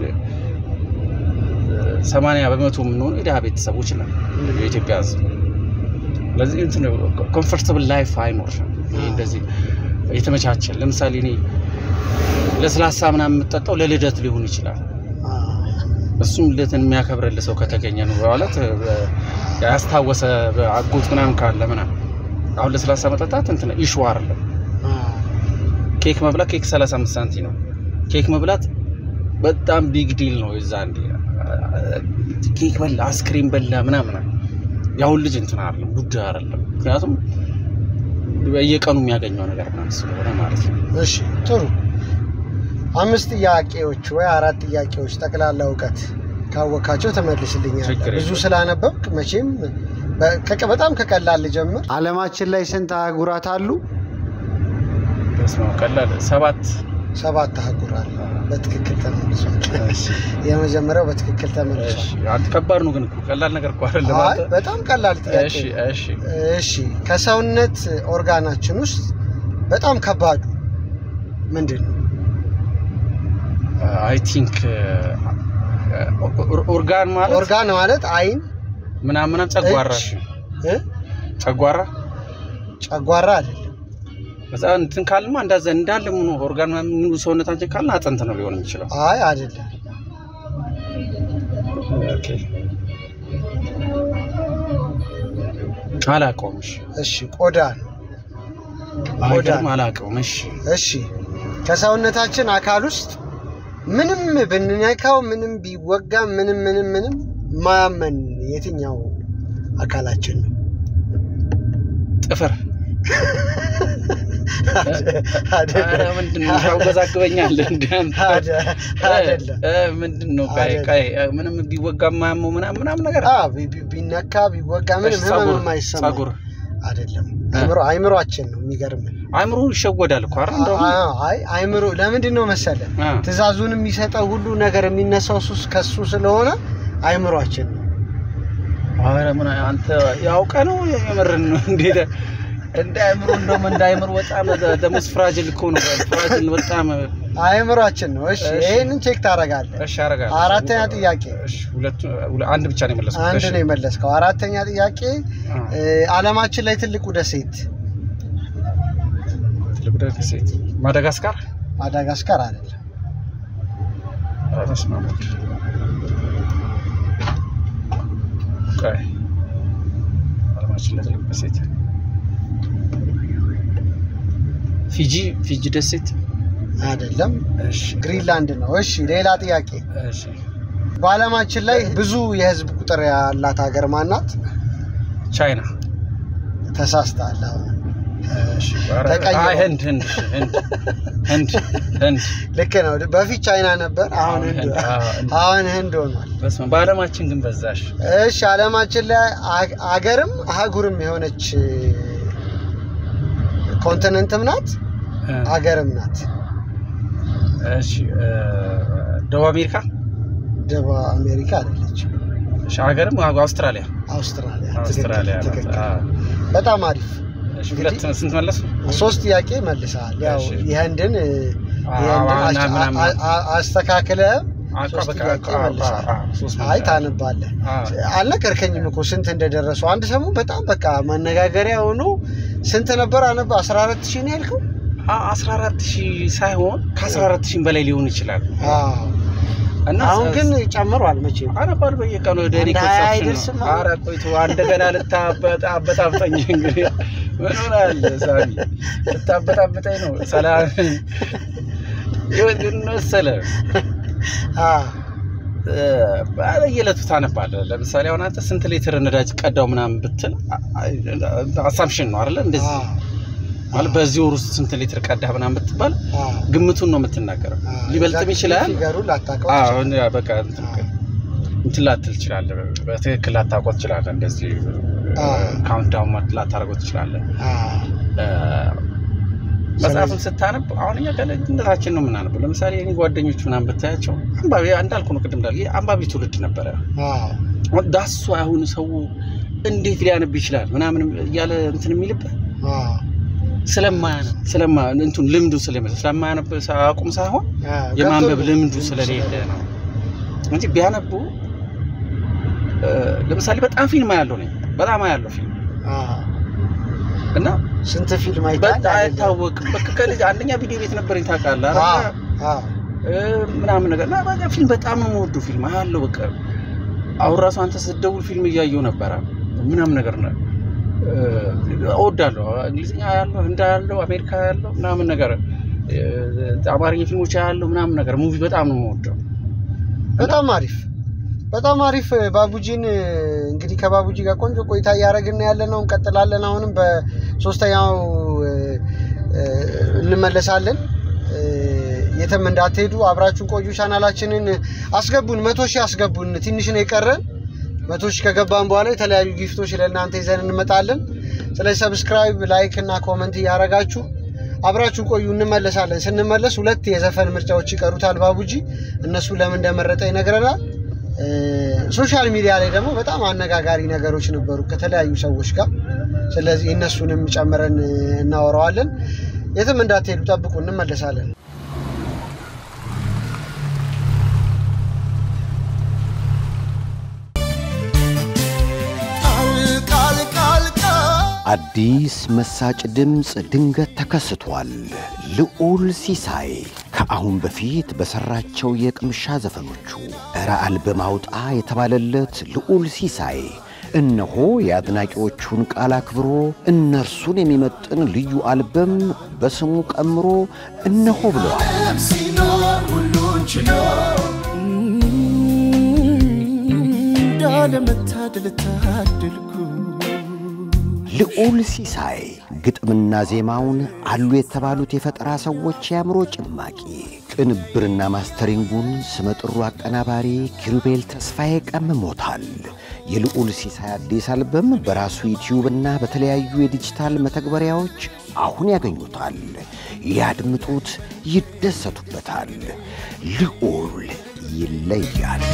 Speaker 1: ሰማንያ በመቶ የምንሆኑ የድሃ ቤተሰቦች ነን የኢትዮጵያ ሕዝብ። ስለዚህ እንትን ኮምፎርታብል ላይፍ አይኖርም። ይሄ እንደዚህ የተመቻቸ ለምሳሌ እኔ ለስላሳ ምናምን የምጠጣው ለልደት ሊሆን ይችላል።
Speaker 2: አ፣
Speaker 1: እሱም ልደትን የሚያከብርልህ ሰው ከተገኘ ነው ማለት ያስታወሰ አጎት ምናምን ካለ ምናምን አሁን ለስላሳ መጠጣት እንትን ኢሹ አይደለም።
Speaker 2: አ፣
Speaker 1: ኬክ መብላት ኬክ 35 ሳንቲ ነው። ኬክ መብላት በጣም ቢግ ዲል ነው። የዛ እንዲ ኬክ በላ አስክሪም በላ ምናምን ያሁን ልጅ እንትን አይደለም ጉዳይ አይደለም። ምክንያቱም በየቀኑ የሚያገኘው ነገር ምናምን ስለሆነ ማለት ነው።
Speaker 2: እሺ ጥሩ አምስት ጥያቄዎች ወይ አራት ጥያቄዎች ጠቅላላ እውቀት ካወካቸው ተመልስልኛል።
Speaker 1: ችግር
Speaker 2: ብዙ
Speaker 1: የለም።
Speaker 2: ስላነበብክ መቼም በ- ከቀ- በጣም ከቀላል ልጀምር። አለማችን ላይ ስንት አህጉራት አሉ?
Speaker 1: በስመ አብ ቀላል ሰባት
Speaker 2: ሰባት አህጉር አሉ። በትክክል ተመልሷል።
Speaker 1: እሺ፣
Speaker 2: የመጀመሪያው በትክክል
Speaker 1: እሺ።
Speaker 2: ተመልሷል።
Speaker 1: አንተ ከባድ ነው ግን እኮ ቀላል ነገር እኮ አይደለም።
Speaker 2: አይ
Speaker 1: አንተ
Speaker 2: በጣም ቀላል ጥያቄ
Speaker 1: እሺ፣
Speaker 2: ነው።
Speaker 1: እሺ።
Speaker 2: እሺ ከሰውነት ኦርጋናችን ውስጥ በጣም ከባዱ ምንድን ነው?
Speaker 1: አይ ቲንክ ኦርጋን ማለት
Speaker 2: ኦርጋን ማለት አይን
Speaker 1: ምናምን ምናምን ጨጓራ
Speaker 2: እጅ፣
Speaker 1: እሺ።
Speaker 2: እ?
Speaker 1: ጨጓራ
Speaker 2: ጨጓራ አይደለም።
Speaker 1: በጣም እንትን ካልማ እንዳዘ እንዳለ ምን ኦርጋን ምናምን ሙሉ ሰውነታችን ካልን አጥንት ነው ሊሆን የሚችለው።
Speaker 2: አይ አይደለም።
Speaker 1: ኦኬ አላውቀውም። እሺ
Speaker 2: እሺ ቆዳ ነው። ቆዳ
Speaker 1: አይገርም፣ አላውቀውም። እሺ
Speaker 2: እሺ ከሰውነታችን አካል ውስጥ ምንም ብንነካው ምንም ቢወጋ ምንም ምንም ምንም ማያመን የትኛው አካላችን ነው?
Speaker 1: ጥፍር
Speaker 2: አይደለም።
Speaker 1: ኧረ ምንድን ነው ታወዛግበኛለህ? እንደ አንተ
Speaker 2: አደ- አይደለም።
Speaker 1: እ፣ ምንድን ነው ቀይ
Speaker 2: አይደለም።
Speaker 1: ቀይ እ፣ ምንም ቢወጋ የማያመው ምናምን ምናምን ነገር
Speaker 2: አ ቢ- ቢ- ቢነካ ቢወጋ ምንም
Speaker 1: እሺ፣
Speaker 2: ህመም
Speaker 1: ጸጉር
Speaker 2: የማይሰማ
Speaker 1: ጸጉር
Speaker 2: አይደለም። አይምሮ አይምሮአችን ነው የሚገርም።
Speaker 1: አይምሮ ይሸወዳል እኮ አይደል? እንደውም
Speaker 2: አይ አይምሮ ለምንድን ነው መሰለ
Speaker 1: አ፣
Speaker 2: ትእዛዙን የሚሰጠው ሁሉ ነገር የሚነሳው ሱስ ከሱ ስለሆነ አይምሮአችን ነው።
Speaker 1: ኧረ ምን አንተ ያውቀ ነው የምርን ነው እንዴት እንደ አይምሮ እንደውም እንደ አይምሮ በጣም ደሞስ ፍራጅል እኮ ነው ፍራጅል በጣም
Speaker 2: አይምሮአችን ነው። እሺ
Speaker 1: እሺ።
Speaker 2: ይሄንን ቼክ ታደርጋለህ።
Speaker 1: እሺ አደርጋለሁ።
Speaker 2: አራተኛ ጥያቄ
Speaker 1: እሺ ሁለቱ ሁለ- አንድ ብቻ ነው የመለስኩት።
Speaker 2: አንድ
Speaker 1: እሺ።
Speaker 2: ነው የመለስከው። አራተኛ ጥያቄ
Speaker 1: አ፣
Speaker 2: እ፣ ዓለማችን ላይ ትልቁ ደሴት
Speaker 1: ትልቁ ደሴት ማዳጋስካር
Speaker 2: ማዳጋስካር አይደለም።
Speaker 1: ኧረ በስመ አብ ወልድ። ቆይ ዓለማችን ላይ ትልቁ ደሴት ፊጂ ፊጂ ደሴት
Speaker 2: አይደለም፣
Speaker 1: እሺ
Speaker 2: ግሪንላንድ ነው። እሺ ሌላ ጥያቄ
Speaker 1: እሺ
Speaker 2: በዓለማችን ላይ ብዙ የህዝብ ቁጥር ያላት ሀገር ማናት?
Speaker 1: ቻይና
Speaker 2: ተሳስተሃል። አሁን
Speaker 1: እሺ ኧረ፣
Speaker 2: ተቀይሮ።
Speaker 1: አይ ህንድ ህንድ ህንድ ህንድ ህንድ
Speaker 2: ልክ ነው። በፊት ቻይና ነበር፣ አሁን
Speaker 1: አሁን
Speaker 2: ህንድ
Speaker 1: ህንድ፣ አዎ፣ ህንድ።
Speaker 2: አሁን ህንድ ሆኗል።
Speaker 1: በስመ አብ። በዓለማችን ግን በዛሽ
Speaker 2: እሺ ዓለማችን ላይ አግ- አገርም አህጉርም የሆነች ኮንቲነንትም ናት
Speaker 1: እ፣
Speaker 2: አገርም ናት።
Speaker 1: እሺ እ፣ ደቡብ አሜሪካ
Speaker 2: ደቡብ አሜሪካ አይደለች፣
Speaker 1: እሺ ሀገርም አውስትራሊያ
Speaker 2: አውስትራሊያ።
Speaker 1: አውስትራሊያ
Speaker 2: ትክክል፣
Speaker 1: ናት።
Speaker 2: ትክክል።
Speaker 1: አዎ።
Speaker 2: በጣም አሪፍ።
Speaker 1: እሺ ሁለት ስንት መለሱ?
Speaker 2: ሶስት ጥያቄ መልሰሃል። ያው
Speaker 1: እሺ።
Speaker 2: የህንድን እ፣
Speaker 1: አዎ፣
Speaker 2: የህንድን
Speaker 1: ዋና
Speaker 2: አስ-
Speaker 1: ምናምን።
Speaker 2: አ- አ- አስተካክለህ
Speaker 1: አቋ
Speaker 2: ሶስት
Speaker 1: በቃ
Speaker 2: ጥያቄ
Speaker 1: አቋ-
Speaker 2: መልሰሃል።
Speaker 1: አዎ፣ ሶስት
Speaker 2: አይ
Speaker 1: መልሰሃል።
Speaker 2: ታነባለህ።
Speaker 1: አዎ።
Speaker 2: አልነገርከኝም እኮ ስንት እንደደረሱ። አንድ ሰሞን በጣም በቃ መነጋገሪያ ሆኖ ስንት ነበር አነባ 14 ሺህ ነው ያልከው?
Speaker 1: አ- 14 ሺህ ሳይሆን ከ14 ሺህ በላይ ሊሆን ይችላል
Speaker 2: አዎ።
Speaker 1: እና
Speaker 2: አሁን ግን ጨምሯል መቼም።
Speaker 1: አነባል በየቀኑ ወደ እኔ
Speaker 2: አንድ ሀያ
Speaker 1: ኮንሰፕሽን
Speaker 2: አይደርስም
Speaker 1: ነው።
Speaker 2: አሁን?
Speaker 1: ኧረ ቆይቶ እንደገና ልታበጣ አበጣብጠኝ እንግዲህ ምን ሆናለህ ሳሚ ልታበጣብጠኝ ነው ሰላም ይሁን ግን መሰለህ
Speaker 2: አዎ።
Speaker 1: በየዕለቱ ታነባለህ ለምሳሌ አሁን አንተ ስንት ሊትር ነዳጅ ቀዳው ምናምን ብትል አሳምሽን ነው አይደለ እንደዚህ
Speaker 2: አዎ።
Speaker 1: ማለት በዚህ ወር ውስጥ ስንት ሊትር ቀዳህ ምናምን ብትባል
Speaker 2: አዎ።
Speaker 1: ግምቱን ነው የምትናገረው
Speaker 2: አዎ።
Speaker 1: ሊበልጥም
Speaker 2: ኤግዛክትሊ
Speaker 1: ይችላል
Speaker 2: ፊገሩን ላታውቀው
Speaker 1: አዎ
Speaker 2: ትችላለህ።
Speaker 1: እንደ- በቃ እንትን እንትን ላትል ትችላለህ። በትክክል ላታውቀው ትችላለህ። እንደዚህ
Speaker 2: አዎ።
Speaker 1: ካውንት ዳውን ላታደርገው ትችላለህ።
Speaker 2: አዎ።
Speaker 1: እ፣ መጽሐፍን ስታነብ አሁን እኛ ከልጅነታችን ነው የምናነበው። ለምሳሌ እኔ ጓደኞች ምናምን ብታያቸው አንባቢ እንዳልኩ ነው ቅድም እንዳልኩ አንባቢ ትውልድ ነበረ።
Speaker 2: አዎ።
Speaker 1: ዳሱ አሁን ሰው እንዴት ሊያነብ ይችላል ምናምን እያለ እንትን የሚልበት
Speaker 2: አዎ።
Speaker 1: ስለማያነብ ስለማ እንትን ልምዱ ስለሚመስል ስለማያነብ አቁም ሳይሆን
Speaker 2: አዎ።
Speaker 1: የማንበብ
Speaker 2: ገብቶኛል።
Speaker 1: ልምዱ ስለሌለ ነው እንጂ ቢያነቡ እ፣ ለምሳሌ በጣም ፊልም አያለው ነኝ በጣም አያለው ፊልም
Speaker 2: አዎ።
Speaker 1: እና
Speaker 2: ስንት ፊልም አይተሃል?
Speaker 1: በጣም አይታወቅም። በቃ ከልጅ አንደኛ ቪዲዮ ቤት ነበረኝ ታውቃለህ
Speaker 2: አዎ።
Speaker 1: አይደል?
Speaker 2: አዎ።
Speaker 1: እ፣ ምናምን ነገር እና በቃ ፊልም በጣም ነው የምወደው ፊልም አያለው በቃ አሁን ራሱ አንተ ስትደውል ፊልም እያየሁ ነበረ ምናምን ነገር ነው እ፣ እወዳለሁ። እንግሊዝኛ ያለው ህንዳ ያለው አሜሪካ ያለው ምናምን ነገር እ፣ አማርኛ ፊልሞች ያለው ምናምን ነገር ሙቪ በጣም ነው የምወደው።
Speaker 2: በጣም አሪፍ በጣም አሪፍ ባቡጂን እንግዲህ ከባቡጂ ጋር ቆንጆ ቆይታ እያደረግን ያለ ነው እንቀጥላለን አሁንም በሶስተኛው እ፣ እ፣ እንመለሳለን እ፣ የትም እንዳትሄዱ አብራችሁን ቆዩ። ቻናላችንን አስገቡን፣ መቶ ሺህ አስገቡን። ትንሽ ነው የቀረን። መቶ ሺህ ከገባን በኋላ የተለያዩ ጊፍቶች ለእናንተ ይዘን እንመጣለን። ስለዚህ ሰብስክራይብ፣ ላይክ እና ኮመንት እያደረጋችሁ አብራችሁን ቆዩ። እንመለሳለን። ስንመለስ ሁለት የዘፈን ምርጫዎች ይቀሩታል ባቡጂ። እነሱ ለምን እንደመረጠ ይነግረናል። እ፣ ሶሻል ሚዲያ ላይ ደግሞ በጣም አነጋጋሪ ነገሮች ነበሩ ከተለያዩ ሰዎች ጋር። ስለዚህ እነሱንም ጨምረን እ፣ እናወራዋለን። የትም እንዳትሄዱ ጠብቁ፣ እንመለሳለን።
Speaker 5: ቃል ቃል ቃል ቃል
Speaker 4: አዲስ መሳጭ ድምፅ ድንገት ተከስቷል። ልዑል ሲሳይ ከአሁን በፊት በሠራቸው የቅምሻ ዘፈኖቹ እረ አልበም አውጣ የተባለለት ልዑል ሲሳይ እነሆ የአድናቂዎቹን ቃል አክብሮ እነርሱን የሚመጥን ልዩ አልበም በስሙ ቀምሮ እነሆ ብለዋል።
Speaker 5: ሲኖር ሁሉን ችሎ እንዳለመታደል ታደልኩ
Speaker 4: ልዑል ሲሳይ ግጥምና ዜማውን አሉ የተባሉት የፈጠራ ሰዎች የአእምሮ ጭማቂ፣ ቅንብርና ማስተሪንጉን ስመጥሩ አቀናባሪ ኪሩቤል ተስፋዬ ቀምሞታል። የልዑል ሲሳይ አዲስ አልበም በራሱ ዩቲዩብና በተለያዩ የዲጂታል መተግበሪያዎች አሁን ያገኙታል። ያድምጡት፣ ይደሰቱበታል። ልዑል ይለያል።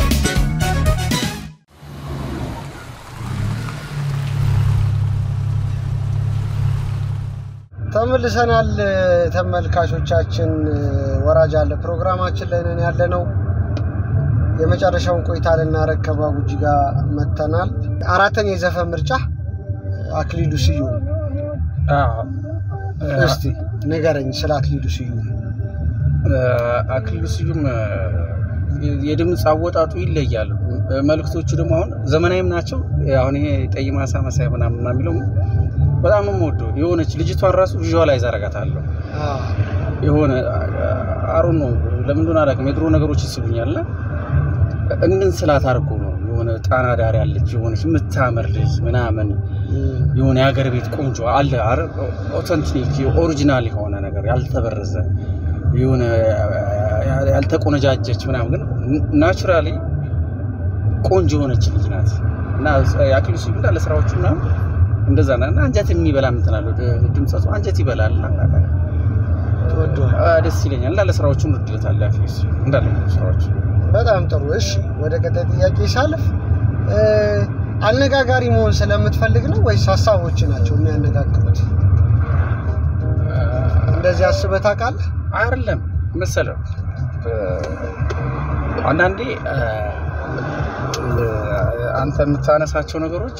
Speaker 2: ተመልሰናል ተመልካቾቻችን። ወራጅ አለ ፕሮግራማችን ላይ ነን ያለ ነው። የመጨረሻውን ቆይታ ልናረግ ከባቡጂ ጋር መተናል። አራተኛ የዘፈን ምርጫ አክሊሉ ስዩም።
Speaker 1: አዎ።
Speaker 2: እስቲ ንገረኝ ስለ አክሊሉ ስዩም።
Speaker 1: አክሊሉ ስዩም የድምፅ አወጣጡ ይለያል። መልእክቶቹ ደግሞ አሁን ዘመናዊም ናቸው። አሁን ይሄ ቀይ ማሳ መሳይ ምናምን ምናምን የሚለው በጣም ነው የምወደው። የሆነች ልጅቷን ራሱ ቪዥዋላይዝ አደርጋታለሁ። የሆነ አሩን ነው ለምን እንደሆነ አላውቅም። የድሮ ነገሮች ይስቡኛል። እንድን ስላት አድርጎ ነው የሆነ ጣና ዳር ያለች የሆነች የምታምር ልጅ ምናምን የሆነ የሀገር ቤት ቆንጆ አለ ኦተንቲክ ኦሪጂናል የሆነ ነገር ያልተበረዘ የሆነ ያልተቆነጃጀች ምናምን ግን ናቹራሊ ቆንጆ የሆነች ልጅ ናት እና የአክሊሉ ስዩም እንዳለ ስራዎቹ ምናምን እንደዛ ና እና አንጀት የሚበላ እንትን አለው ድምጸቱ አንጀት ይበላል እና
Speaker 2: ትወደዋል?
Speaker 1: አ፣ ደስ ይለኛል እንዳለ ስራዎቹን ወድለታል አክሊሉ ስዩም እንዳለ ስራዎቹ
Speaker 2: በጣም ጥሩ። እሺ ወደ ቀጣይ ጥያቄ ሳልፍ እ፣ አነጋጋሪ መሆን ስለምትፈልግ ነው ወይስ ሀሳቦች ናቸው የሚያነጋግሩት? እንደዚህ አስበህ ታውቃለህ?
Speaker 1: አይደለም መሰለው አንዳንዴ አ፣ አንተ የምታነሳቸው ነገሮች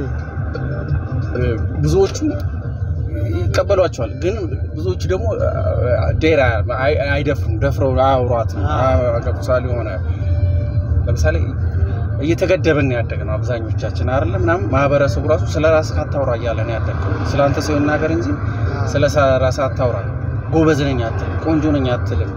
Speaker 1: ብዙዎቹ ይቀበሏቸዋል፣ ግን ብዙዎቹ ደግሞ ዴራ አይደፍሩም። ደፍረው አያውሯትም። ገብቶሃል? የሆነ ለምሳሌ እየተገደብን ያደግ ነው አብዛኞቻችን አይደለም ምናምን ማህበረሰቡ ራሱ ስለ ራስህ አታውራ እያለ ነው ያደግከው። ስለ አንተ ሰው ይናገር እንጂ ስለ ራስህ አታውራ። ጎበዝ ነኝ አትልም፣ ቆንጆ ነኝ አትልም፣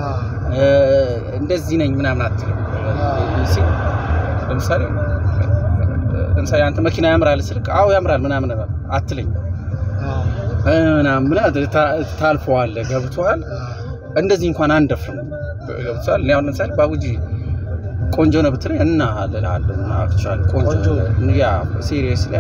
Speaker 1: እንደዚህ ነኝ ምናምን አትልም። ሲ ለምሳሌ ለምሳሌ አንተ መኪና ያምራል ስልክ አዎ ያምራል ምናምን አትለኝ ምናምን ብለህ ታልፈዋለህ። ገብቶሃል? እንደዚህ እንኳን አንደፍርም። ገብቶሃል? እኔ አሁን ለምሳሌ ባቡጂ ቆንጆ ነው ብትለኝ እና እልሃለሁ እና አክቹዋሊ ቆንጆ ያ ሲሪየስ ላይ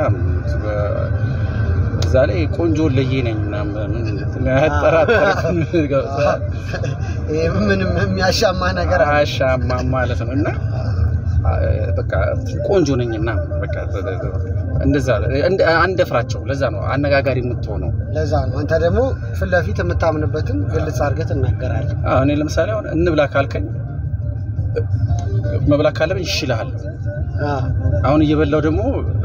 Speaker 1: እዛ ላይ ቆንጆ ለየ ነኝ ምናምን አያጠራጠርም። ገብቶሃል?
Speaker 2: ይሄ ምንም የሚያሻማ ነገር አለ?
Speaker 1: አያሻማ ማለት ነው እና በቃ ቆንጆ ነኝ እና በቃ እንደዛ አንደፍራቸው። ለዛ ነው አነጋጋሪ የምትሆነው።
Speaker 2: ለዛ ነው አንተ ደግሞ ፊት ለፊት የምታምንበትን ግልጽ አድርገህ ትናገራለህ።
Speaker 1: አዎ፣ እኔ ለምሳሌ አሁን እንብላ ካልከኝ መብላት ካለብኝ ይሽልሃል። አሁን እየበላው ደግሞ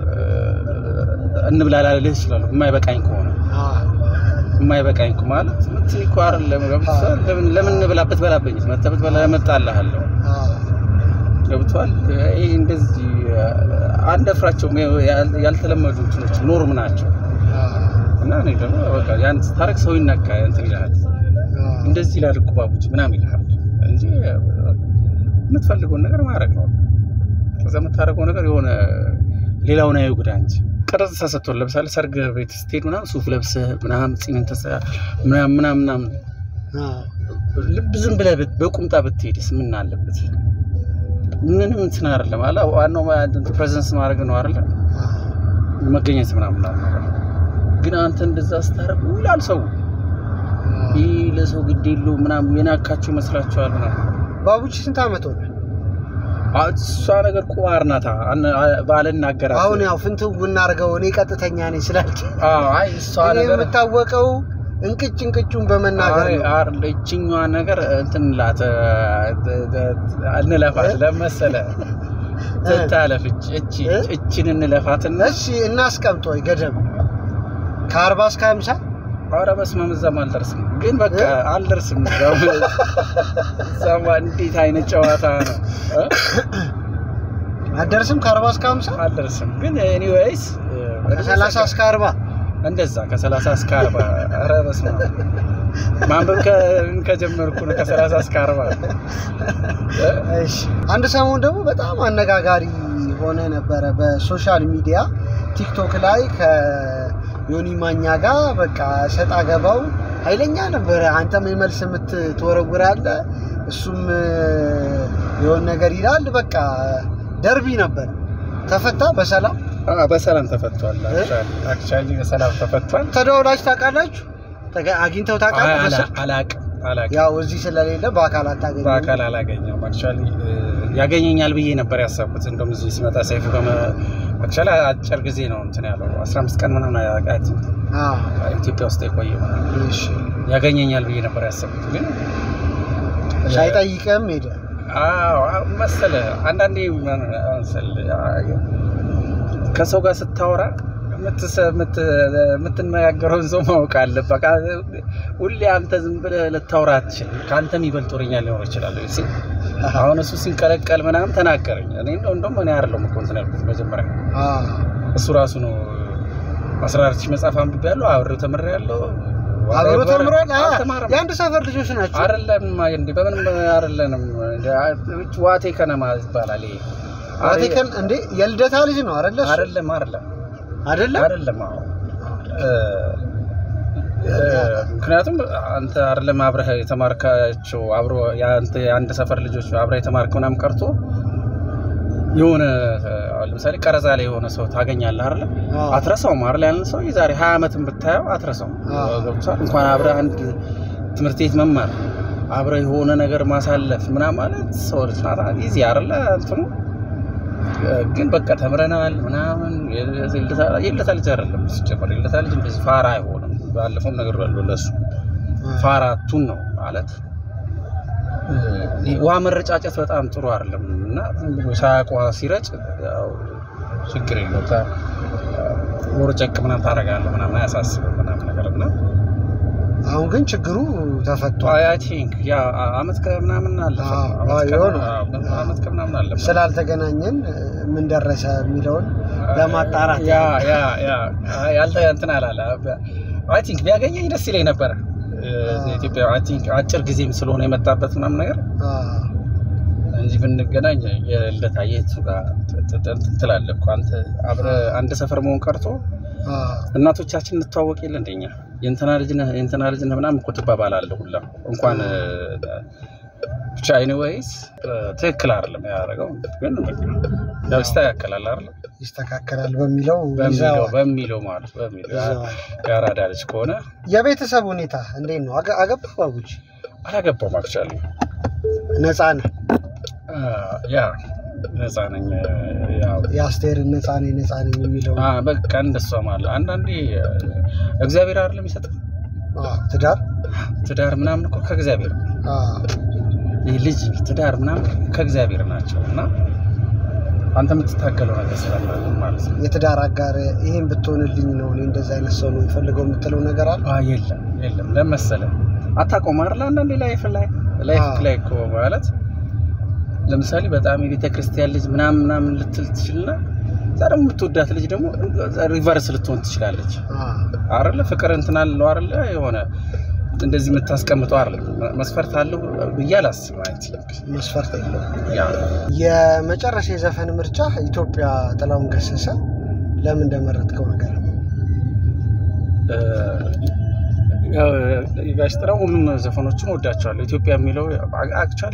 Speaker 1: እንብላ ላልልህ እችላለሁ። የማይበቃኝ ከሆነ የማይበቃኝ እኮ ማለት እንትን እኮ አይደለም። ለምን ለምን እንብላበት በላበኝ መተበት በላ መጣልሃለሁ ገብቷል። ይሄ እንደዚህ አንደፍራቸውም። ያልተለመዱ እንትኖች ኖርም ናቸው እና እኔ ደግሞ በቃ ያን ስታረግ ሰው ይነካ እንትን ይልሃል። እንደዚህ ይላል እኮ ባቡጂ ምናምን ይልሃል እንጂ የምትፈልገውን ነገር ማድረግ ነው። ከዛ የምታደርገው ነገር የሆነ ሌላውን አይጉዳ እንጂ ቅርጽ ተሰጥቶን ለምሳሌ ሰርግ ቤት ስትሄድ ምናምን ሱፍ ለብሰህ ምናምን ፂምን ተሰ ምናምን ምናምን ምናምን ልብ ዝም ብለህ ብት- በቁምጣ ብትሄድስ ምን አለበት? ምንም እንትን አይደለም አለ ዋናው ፕሬዘንስ ማድረግ ነው አይደለ? መገኘት ምናምን አለ። ግን አንተ እንደዛ ስታደርግ ይላል ሰው ይህ ለሰው ግድ የለው ምናምን የናካቸው ይመስላችኋል ምናምን
Speaker 2: ባቡቺ ስንት ዓመት ሆነ?
Speaker 1: አ- እሷ ነገር ቁማር ናታ ባልናገራት
Speaker 2: አሁን ያው ፍንትው ብናደርገው እኔ ቀጥተኛ ነኝ ስላልክ
Speaker 1: አዎ፣ አይ እሷ
Speaker 2: እኔ
Speaker 1: ነገር
Speaker 2: የምታወቀው እንቅጭ እንቅጩን በመናገር
Speaker 1: አይ፣
Speaker 2: ነው።
Speaker 1: አር- ይችኛዋ ነገር እንትን ላት እንለፋት ለመሰለ ትታለፍች እቺ
Speaker 2: እ?
Speaker 1: እቺን እንለፋትና
Speaker 2: እሺ እናስቀምጦ ገደብ ከአርባ እስከ ሀምሳ
Speaker 1: ኧረ በስመ አብ እዛም አልደርስም። ግን በቃ
Speaker 2: እ?
Speaker 1: አልደርስም። እዛም እዛማ እንዴት አይነት ጨዋታ ነው እ?
Speaker 2: አደርስም ከአርባ እስከ ሀምሳ
Speaker 1: አልደርስም። ግን ኤኒዌይስ
Speaker 2: ከሰላሳ እስከ አርባ
Speaker 1: እንደዛ ከሰላሳ እስከ አርባ ኧረ በስመ አብ ማንበብ ከ- ከጀመርኩ ነው ከሰላሳ እስከ አርባ እ?
Speaker 2: እሺ አንድ ሰሞን ደግሞ በጣም አነጋጋሪ ሆነ ነበረ በሶሻል ሚዲያ ቲክቶክ ላይ ከዮኒ ማኛ ጋር በቃ ሰጣ ገባው ኃይለኛ ነበረ። አንተም የመልስ ምት ትወረውራለህ፣ እሱም የሆነ ነገር ይላል። በቃ ደርቢ ነበር። ተፈታ በሰላም
Speaker 1: አ፣ በሰላም ተፈቷል።
Speaker 2: እ?
Speaker 1: አክቹዋሊ በሰላም ተፈቷል።
Speaker 2: ተደውላችሁ ታውቃላችሁ? ተገ- አግኝተው ታውቃለህ?
Speaker 1: አላ-
Speaker 2: በስልክ?
Speaker 1: አላቅም አላቅም
Speaker 2: ያው እዚህ ስለሌለ በአካል አታገኘም።
Speaker 1: በአካል አላገኘውም። አክቹዋሊ ያገኘኛል ብዬ ነበር ያሰብኩት። እንደውም እዚህ ሲመጣ ሰይፉ ከመ አክቹዋሊ አጭር ጊዜ ነው እንትን ያለው 15 ቀን ምናምን አያውቃት
Speaker 2: አዎ፣
Speaker 1: ኢትዮጵያ ውስጥ የቆየ ምናምን
Speaker 2: እሺ።
Speaker 1: ያገኘኛል ብዬ ነበር ያሰብኩት ግን
Speaker 2: ሳይጠይቅም ሄደ።
Speaker 1: አዎ አዎ፣ መሰለህ አንዳንዴ ምን መሰለህ፣ ከሰው ጋር ስታወራ የምትሰ- የምት- የምትነጋገረውን ሰው ማወቅ አለብህ። በቃ ሁሌ አንተ ዝም ብለህ ልታወራ አትችልም። ከአንተ የሚበልጥ ወሬኛ ሊኖር ይችላል። ሲ አሁን እሱ ሲንቀለቀል ምናምን ተናገረኝ። እኔ እንደው እንደውም እኔ አይደለሁም እኮ እንትን ያልኩት መጀመሪያ
Speaker 2: አዎ፣
Speaker 1: እሱ ራሱ ነው አስራ አራት ሺህ መጽሐፍ አንብቤያለሁ፣ አብሬው ተምሬያለሁ።
Speaker 2: አብሮ
Speaker 1: whatever።
Speaker 2: ተምሯል። አዎ፣
Speaker 1: አልተማረም።
Speaker 2: የአንድ ሰፈር ልጆች ናቸው።
Speaker 1: አይደለም እንዴ? በምንም አይደለንም። ዋቴ ከነማ ይባላል ይሄ።
Speaker 2: አቴከን እንዴ የልደታ ልጅ ነው አይደለ? እሱ?
Speaker 1: አይደለም አይደለም
Speaker 2: አይደለም
Speaker 1: አይደለም። አዎ እ፣ እ፣ ምክንያቱም አንተ አይደለም አብረህ የተማርካቸው አብሮ የአንተ የአንድ ሰፈር ልጆች አብረህ የተማርከው ምናምን ቀርቶ የሆነ አሁን ለምሳሌ ቀረጻ ላይ የሆነ ሰው ታገኛለህ አይደለ?
Speaker 2: አዎ።
Speaker 1: አትረሳውም አይደል? ያንን ሰው የዛሬ 20 ዓመትም ብታየው አትረሳውም።
Speaker 2: አዎ።
Speaker 1: ገብቶሃል? እንኳን አብረህ አንድ ትምህርት ቤት መማር አብረህ የሆነ ነገር ማሳለፍ ምናምን ማለት ሰው ልጅ ናት ጊዜ አይደለ እንትኑ እ፣ ግን በቃ ተምረናል ምናምን የለታ ልጅ አይደለም ሲጀመር የለታ ልጅ እንደዚህ ፋራ አይሆንም። ባለፈውም ነገር ያለው ለሱ ፋራቱን ነው ማለት እ፣ ውሃ መረጫጨት በጣም ጥሩ አይደለም እና ዝም ብሎ ሳያውቅ ውሃ ሲረጭ ያው ችግር የለው ወርጨቅ ምናምን ታደርጋለህ ምናምን አያሳስብም ምናምን ነገር እና
Speaker 2: አሁን ግን ችግሩ ተፈቷል።
Speaker 1: አይ ቲንክ ያ አመት ከምናምን አለፈ
Speaker 2: አዎ፣
Speaker 1: አመት
Speaker 2: አዎ፣
Speaker 1: ከ-
Speaker 2: ይሆናል።
Speaker 1: አዎ፣ አመት ከምናምን አለፈ
Speaker 2: ስላልተገናኘን ምን ደረሰ የሚለውን ለማጣራት
Speaker 1: ያ ያ ያ ያልተ እንትን አላለ አይ ቲንክ ቢያገኘኝ ደስ ይለኝ ነበረ እ፣ ኢትዮጵያ አይ ቲንክ አጭር ጊዜም ስለሆነ የመጣበት ምናምን ነገር
Speaker 2: አዎ፣
Speaker 1: እንጂ ብንገናኝ የልደታ የቱ ጋር ት- ት- እንትን ትላለህ እኮ አንተ አብረህ አንድ ሰፈር መሆን ቀርቶ
Speaker 2: አዎ፣
Speaker 1: እናቶቻችን እንተዋወቅ የለ እንደኛ የእንትና ልጅ ነህ የእንትና ልጅ ነህ ምናምን እኮ ትባባላለህ ሁላ እንኳን እ፣ ብቻ ኤኒዌይስ ትክክል አይደለም ያደረገው ግን በቃ ያው ይስተካከላል አይደል
Speaker 2: ይስተካከላል በሚለው
Speaker 1: በሚለው
Speaker 2: ይዘዋል።
Speaker 1: በሚለው ማለት በሚለው ያ-
Speaker 2: ይዘዋል።
Speaker 1: የአራዳ ልጅ ከሆነ
Speaker 2: የቤተሰብ ሁኔታ እንዴት ነው? አገ- አገባህ ባቡች?
Speaker 1: አላገባውም አክቹዋሊ
Speaker 2: ነፃ ነህ?
Speaker 1: ያ ነፃ ነኝ ያው
Speaker 2: የአስቴርን ነፃ ነኝ ነፃ ነኝ የሚለው
Speaker 1: አ፣ በቃ እንደሷ ማለት አንዳንዴ እ፣ እግዚአብሔር አይደለም ይሰጥ
Speaker 2: አዎ፣ ትዳር
Speaker 1: ትዳር ምናምን እኮ ከእግዚአብሔር ነው።
Speaker 2: አዎ፣
Speaker 1: ይህ ልጅ ትዳር ምናምን ከእግዚአብሔር ናቸው እና አንተ የምትታገለው ነገር ስላለ ማለት ነው።
Speaker 2: የትዳር አጋር ይሄን ብትሆንልኝ ነው እኔ እንደዚህ አይነት ሰው ነው የምፈልገው የምትለው ነገር አለ?
Speaker 1: አ፣ የለም የለም ለመሰለ አታውቀውም አይደል? አንዳንዴ ላይፍ ላይ ላይፍ
Speaker 2: አዎ።
Speaker 1: ላይ እኮ ማለት ለምሳሌ በጣም የቤተ ክርስቲያን ልጅ ምናምን ምናምን ልትል ትችልና እዛ ደግሞ የምትወዳት ልጅ ደግሞ ሪቨርስ ልትሆን ትችላለች
Speaker 2: አዎ፣
Speaker 1: አይደለ? ፍቅር እንትን አለው አይደለ? የሆነ እንደዚህ የምታስቀምጠው አይደለም። መስፈርት አለው ብዬ አላስብም። አይ ቲንክ
Speaker 2: መስፈርት የለውም።
Speaker 1: ያ
Speaker 2: የመጨረሻ የዘፈን ምርጫ ኢትዮጵያ ጥላሁን ገሰሰ ለምን እንደመረጥከው ነገር ነው?
Speaker 1: እ፣ ያው ጋሽ ጥላው ሁሉም ዘፈኖቹን ወዳቸዋለሁ። ኢትዮጵያ የሚለው አክቹዋሊ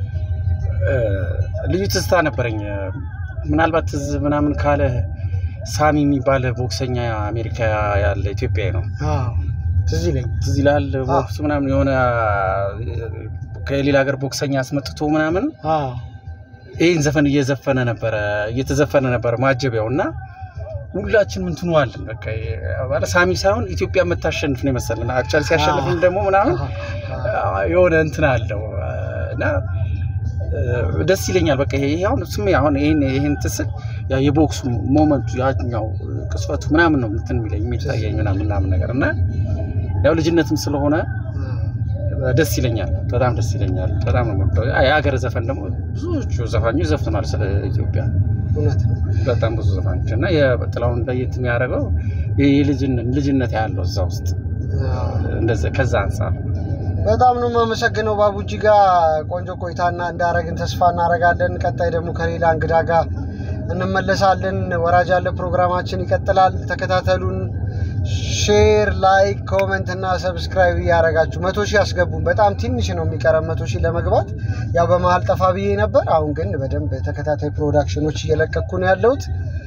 Speaker 1: ልዩ ትዝታ ነበረኝ። ምናልባት ትዝ ምናምን ካለ ሳሚ የሚባል ቦክሰኛ አሜሪካ ያለ ኢትዮጵያዊ ነው።
Speaker 2: አዎ፣ ትዝ ይለኝ።
Speaker 1: ትዝ ይልሃል? ቦክስ ምናምን የሆነ ከሌላ ሀገር ቦክሰኛ አስመጥቶ ምናምን
Speaker 2: አዎ፣
Speaker 1: ይህን ዘፈን እየዘፈነ ነበረ እየተዘፈነ ነበረ ማጀቢያው እና ሁላችን ምንትኑ አለን በቃ ማለት ሳሚ ሳይሆን ኢትዮጵያ የምታሸንፍ ነው የመሰለን። አክቹዋሊ ሲያሸንፍን ደግሞ ምናምን የሆነ እንትን አለው እና ደስ ይለኛል። በቃ ይሄ አሁን ስሜ አሁን ይሄን ይሄን ትስል ያ የቦክሱ ሞመንቱ ያኛው ቅስፈቱ ምናምን ነው እንትን የሚለኝ የሚታየኝ ምናምን ምናምን ነገር እና ያው ልጅነትም ስለሆነ ደስ ይለኛል። በጣም ደስ ይለኛል። በጣም ነው የምወደው። የሀገር ዘፈን ደግሞ ብዙዎቹ ዘፋኞች ዘፍነዋል ስለ ኢትዮጵያ
Speaker 2: እውነት ነው።
Speaker 1: በጣም ብዙ ዘፋኞች እና የጥላውን ለየት የሚያደርገው ልጅነት ያለው እዛ ውስጥ እንደዛ ከዛ አንጻር
Speaker 2: በጣም ነው የማመሰግነው ባቡጂ ጋር ቆንጆ ቆይታና እንዳረግን ተስፋ እናደርጋለን። ቀጣይ ደግሞ ከሌላ እንግዳ ጋር እንመለሳለን። ወራጅ ያለ ፕሮግራማችን ይቀጥላል። ተከታተሉን። ሼር፣ ላይክ፣ ኮመንት እና ሰብስክራይብ እያደረጋችሁ መቶ ሺህ አስገቡን። በጣም ትንሽ ነው የሚቀረን መቶ ሺህ ለመግባት። ያው በመሀል ጠፋ ብዬ ነበር። አሁን ግን በደንብ ተከታታይ ፕሮዳክሽኖች እየለቀኩ ነው ያለሁት።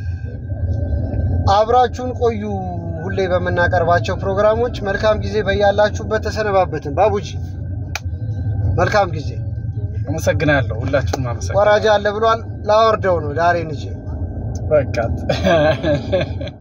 Speaker 2: አብራችሁን ቆዩ። ሁሌ በምናቀርባቸው ፕሮግራሞች መልካም ጊዜ በያላችሁበት። ተሰነባበትን። ባቡጂ መልካም ጊዜ።
Speaker 1: አመሰግናለሁ። ሁላችሁም አመሰግናለሁ።
Speaker 2: ወራጅ አለ ብሏል። ላወርደው ነው ዳሬን ይዤ
Speaker 1: በቃ